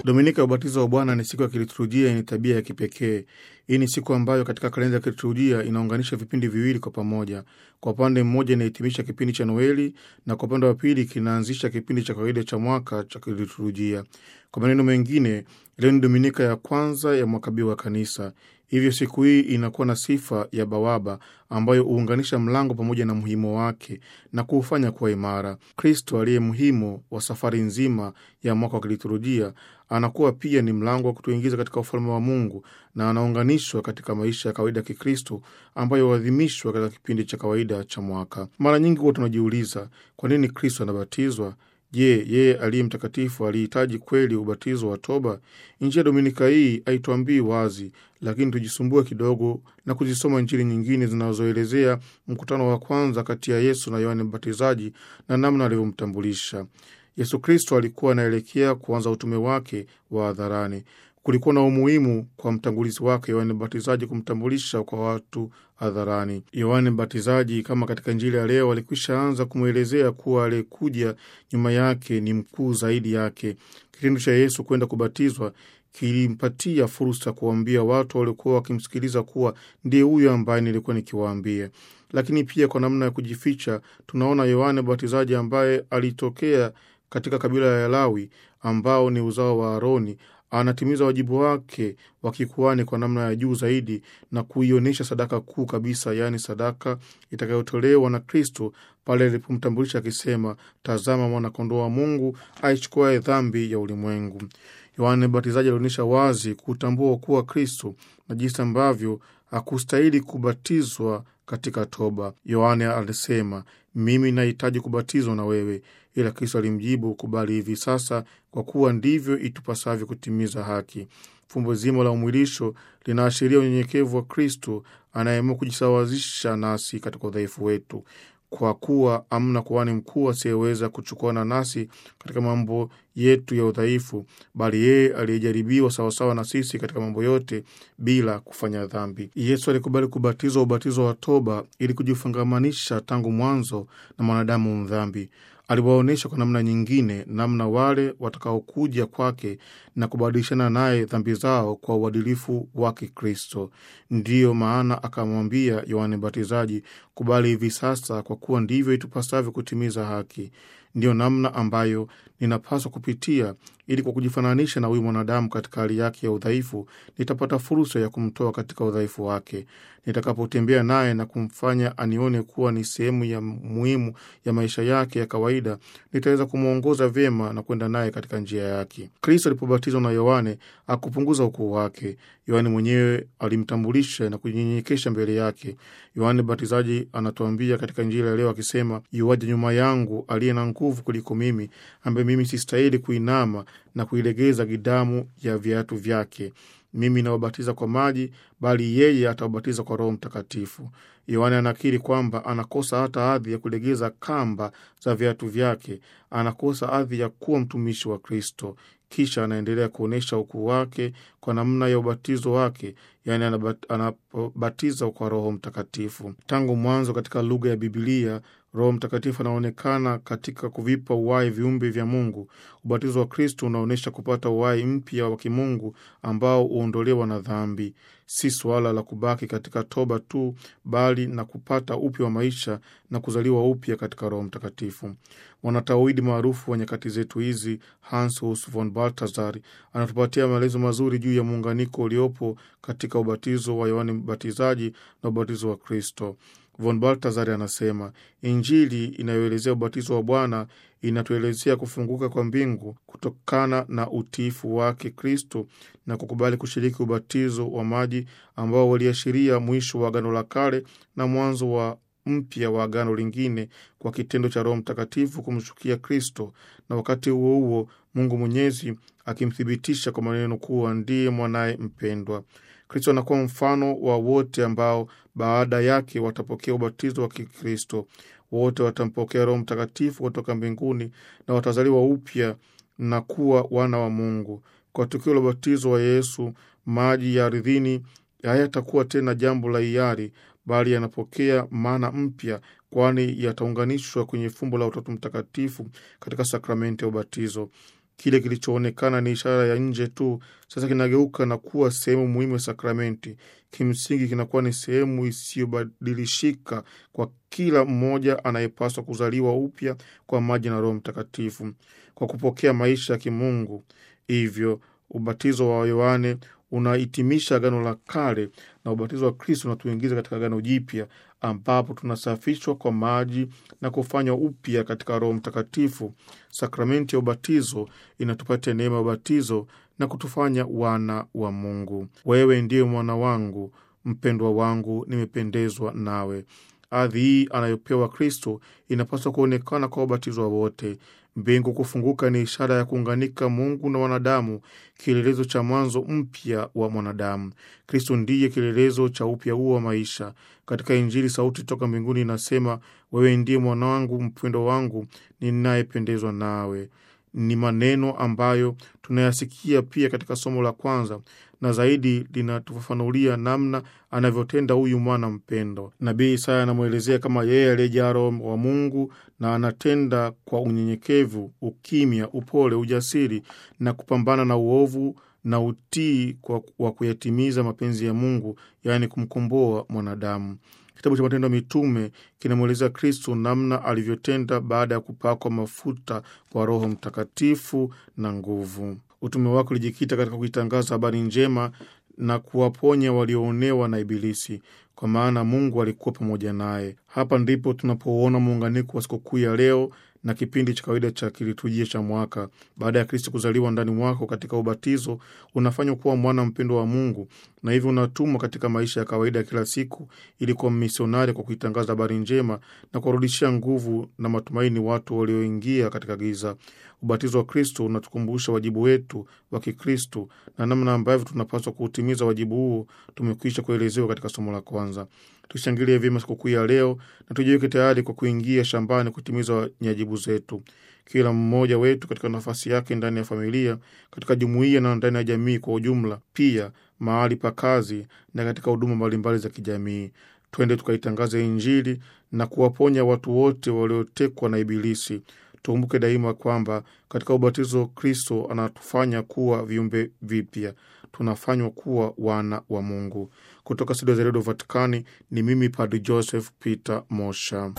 Dominika ya ubatizo wa Bwana ni siku ya kiliturujia yenye tabia ya kipekee. Hii ni siku ambayo katika kalenda ya kiliturujia inaunganisha vipindi viwili kwa pamoja. Kwa upande mmoja inahitimisha kipindi cha Noeli na kwa upande wa pili kinaanzisha kipindi cha kawaida cha mwaka cha kiliturujia. Kwa maneno mengine, leo ni dominika ya kwanza ya mwaka B wa Kanisa. Hivyo siku hii inakuwa na sifa ya bawaba ambayo huunganisha mlango pamoja na mhimo wake na kuufanya kuwa imara. Kristo aliye mhimo wa safari nzima ya mwaka wa kiliturujia anakuwa pia ni mlango wa kutuingiza katika ufalme wa Mungu na anaunganishwa katika maisha ya kawaida ya Kikristo ambayo huadhimishwa katika kipindi cha kawaida cha mwaka. Mara nyingi huwa tunajiuliza kwa nini Kristo anabatizwa? Je, yeye aliye mtakatifu alihitaji kweli ubatizo wa toba? Injili ya dominika hii haituambii wazi, lakini tujisumbue kidogo na kuzisoma Injili nyingine zinazoelezea mkutano wa kwanza kati ya Yesu na Yohane Mbatizaji na namna alivyomtambulisha. Yesu Kristo alikuwa anaelekea kuanza utume wake wa hadharani. Kulikuwa na umuhimu kwa mtangulizi wake Yohane Mbatizaji kumtambulisha kwa watu hadharani. Yohane Mbatizaji, kama katika Injili ya leo, alikwisha anza kumwelezea kuwa aliyekuja nyuma yake ni mkuu zaidi yake. Kitendo cha Yesu kwenda kubatizwa kilimpatia fursa kuwaambia watu waliokuwa wakimsikiliza kuwa ndiye huyo ambaye nilikuwa nikiwaambia. Lakini pia kwa namna ya kujificha, tunaona Yohane Mbatizaji ambaye alitokea katika kabila ya Lawi ambao ni uzao wa Aroni anatimiza wajibu wake wa kikuani kwa namna ya juu zaidi na kuionyesha sadaka kuu kabisa, yaani sadaka itakayotolewa na Kristo pale alipomtambulisha akisema, tazama mwanakondoo wa Mungu aichukuaye dhambi ya ulimwengu. Yohane Mbatizaji alionyesha wazi kutambua kuwa Kristo na jinsi ambavyo hakustahili kubatizwa katika toba. Yohane alisema, mimi nahitaji kubatizwa na wewe, ila Kristo alimjibu, kubali hivi sasa, kwa kuwa ndivyo itupasavyo kutimiza haki. Fumbo zima la umwilisho linaashiria unyenyekevu wa Kristo anayeamua kujisawazisha nasi katika udhaifu wetu, kwa kuwa amna kuhani mkuu asiyeweza kuchukuana nasi katika mambo yetu ya udhaifu, bali yeye aliyejaribiwa sawasawa na sisi katika mambo yote bila kufanya dhambi. Yesu alikubali kubatizwa ubatizo wa toba ili kujifungamanisha tangu mwanzo na mwanadamu mdhambi. Aliwaonyesha kwa namna nyingine namna wale watakaokuja kwake na kubadilishana naye dhambi zao kwa uadilifu wake Kristo. Ndiyo maana akamwambia Yohane Mbatizaji, kubali hivi sasa, kwa kuwa ndivyo itupasavyo kutimiza haki. Ndiyo namna ambayo ninapaswa kupitia ili kwa kujifananisha na huyu mwanadamu katika hali yake ya udhaifu, nitapata fursa ya kumtoa katika udhaifu wake. Nitakapotembea naye na kumfanya anione kuwa ni sehemu ya muhimu ya maisha yake ya kawaida, nitaweza kumwongoza vyema na kwenda naye katika njia yake. Kristo alipobatizwa na Yohane akupunguza ukuu wake. Yohane mwenyewe alimtambulisha na kujinyenyekesha mbele yake. Yohane Mbatizaji anatuambia katika Injili ya leo akisema, yuaja nyuma yangu aliye na nguvu kuliko mimi, ambaye mimi sistahili kuinama na kuilegeza gidamu ya viatu vyake. Mimi nawabatiza kwa maji, bali yeye atawabatiza kwa Roho Mtakatifu. Yohane anakiri kwamba anakosa hata hadhi ya kulegeza kamba za viatu vyake, anakosa hadhi ya kuwa mtumishi wa Kristo. Kisha anaendelea kuonyesha ukuu wake kwa namna ya ubatizo wake, yaani anabatiza kwa Roho Mtakatifu. Tangu mwanzo katika lugha ya Bibilia, Roho Mtakatifu anaonekana katika kuvipa uhai viumbe vya Mungu. Ubatizo wa Kristo unaonyesha kupata uhai mpya wa kimungu ambao huondolewa na dhambi. Si suala la kubaki katika toba tu, bali na kupata upya wa maisha na kuzaliwa upya katika Roho Mtakatifu. Mwanatawidi maarufu wa nyakati zetu hizi, Hans Hus von Balthasar, anatupatia maelezo mazuri juu ya muunganiko uliopo katika ubatizo wa Yohane Mbatizaji na ubatizo wa Kristo. Von Balthasar anasema Injili inayoelezea ubatizo wa Bwana inatuelezea kufunguka kwa mbingu kutokana na utiifu wake Kristo na kukubali kushiriki ubatizo wa maji ambao waliashiria mwisho wa Agano la Kale na mwanzo wa mpya wa agano lingine kwa kitendo cha Roho Mtakatifu kumshukia Kristo, na wakati huo huo Mungu Mwenyezi akimthibitisha kwa maneno kuwa ndiye mwanaye mpendwa. Kristo anakuwa mfano wa wote ambao baada yake watapokea ubatizo wa Kikristo. Wote watampokea Roho Mtakatifu kutoka mbinguni na watazaliwa upya na kuwa wana wa Mungu. Kwa tukio la ubatizo wa Yesu, maji ya ardhini hayatakuwa tena jambo la hiari, bali yanapokea maana mpya, kwani yataunganishwa kwenye fumbo la Utatu Mtakatifu katika sakramenti ya ubatizo. Kile kilichoonekana ni ishara ya nje tu, sasa kinageuka na kuwa sehemu muhimu ya sakramenti. Kimsingi kinakuwa ni sehemu isiyobadilishika kwa kila mmoja anayepaswa kuzaliwa upya kwa maji na Roho Mtakatifu kwa kupokea maisha ya kimungu. Hivyo ubatizo wa Yohane unahitimisha Agano la Kale na ubatizo wa Kristo unatuingiza katika Agano Jipya ambapo tunasafishwa kwa maji na kufanywa upya katika Roho Mtakatifu. Sakramenti ya ubatizo inatupatia neema ya ubatizo na kutufanya wana wa Mungu. Wewe ndiye mwana wangu mpendwa wangu, nimependezwa nawe. Hadhi hii anayopewa Kristo inapaswa kuonekana kwa wabatizwa wote. Mbingu kufunguka ni ishara ya kuunganika Mungu na wanadamu, kielelezo cha mwanzo mpya wa mwanadamu. Kristo ndiye kielelezo cha upya huo wa maisha. Katika Injili, sauti toka mbinguni inasema, wewe ndiye mwanangu mpendwa wangu ninayependezwa nawe. Ni maneno ambayo tunayasikia pia katika somo la kwanza na zaidi linatufafanulia namna anavyotenda huyu mwana mpendo. Nabii Isaya anamwelezea kama yeye aliyejaa Roho wa Mungu na anatenda kwa unyenyekevu, ukimya, upole, ujasiri na kupambana na uovu na utii wa kuyatimiza mapenzi ya Mungu, yaani kumkomboa mwanadamu. Kitabu cha Matendo ya Mitume kinamweleza Kristo namna alivyotenda baada ya kupakwa mafuta kwa Roho Mtakatifu na nguvu. Utume wake ulijikita katika kuitangaza habari njema na kuwaponya walioonewa na Ibilisi, kwa maana Mungu alikuwa pamoja naye. Hapa ndipo tunapouona muunganiko wa sikukuu ya leo na kipindi cha kawaida cha kiliturujia cha mwaka. Baada ya Kristo kuzaliwa ndani mwako katika ubatizo, unafanywa kuwa mwana mpendwa wa Mungu na hivyo unatumwa katika maisha ya kawaida ya kila siku ili kuwa misionari kwa kuitangaza habari njema na kuwarudishia nguvu na matumaini watu walioingia katika giza. Ubatizo wa Kristo unatukumbusha wajibu wetu wa Kikristo na namna ambavyo tunapaswa kuutimiza wajibu huo tumekwisha kuelezewa katika somo la kwanza. Tushangilie vyema sikukuu ya leo na tujiweke tayari kwa kuingia shambani kutimiza nyajibu zetu. Kila mmoja wetu katika nafasi yake ndani ya familia, katika jumuiya na ndani ya jamii kwa ujumla, pia mahali pa kazi na katika huduma mbalimbali za kijamii. Twende tukaitangaza Injili na kuwaponya watu wote waliotekwa na Ibilisi. Tukumbuke daima kwamba katika ubatizo Kristo anatufanya kuwa viumbe vipya, tunafanywa kuwa wana wa Mungu. Kutoka studio za redio Vatikani ni mimi Padri Joseph Peter Mosha.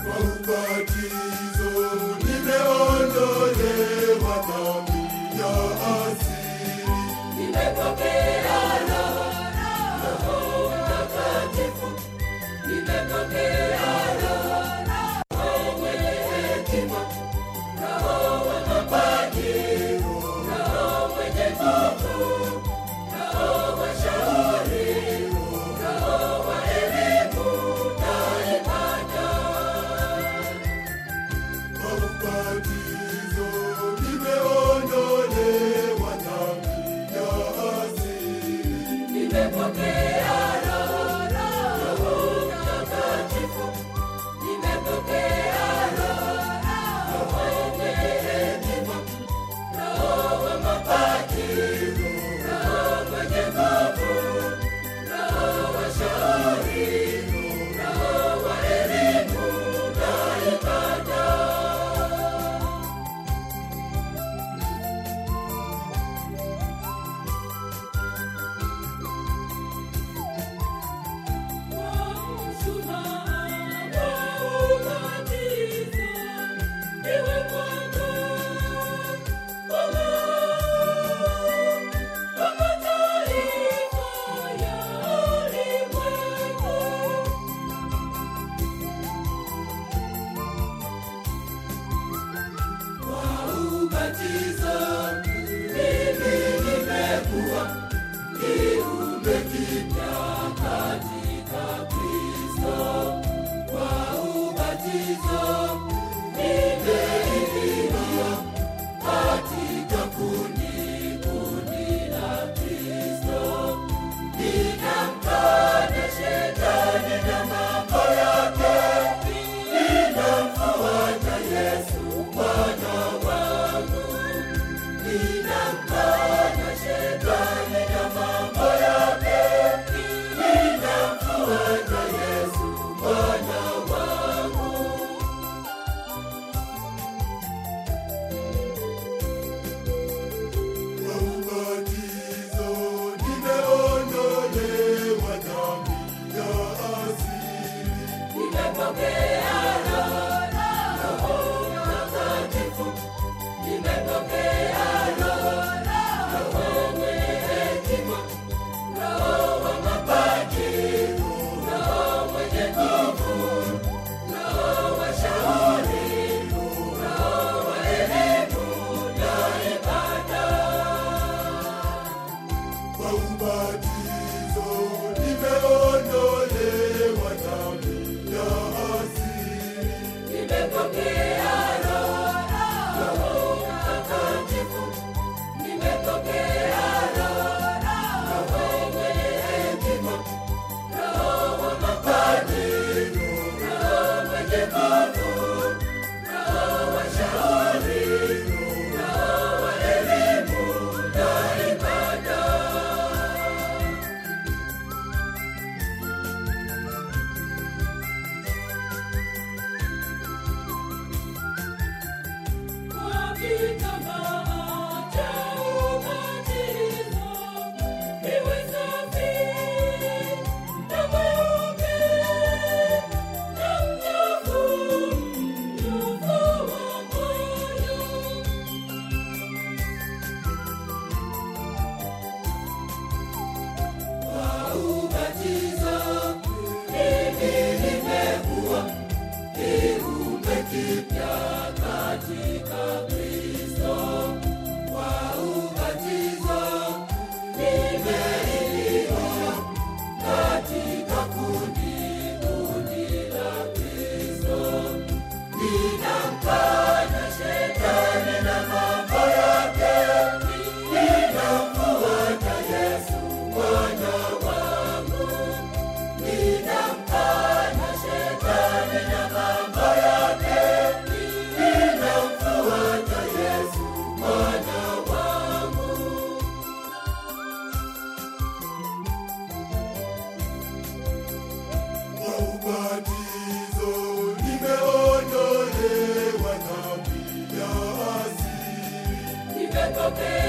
nipokee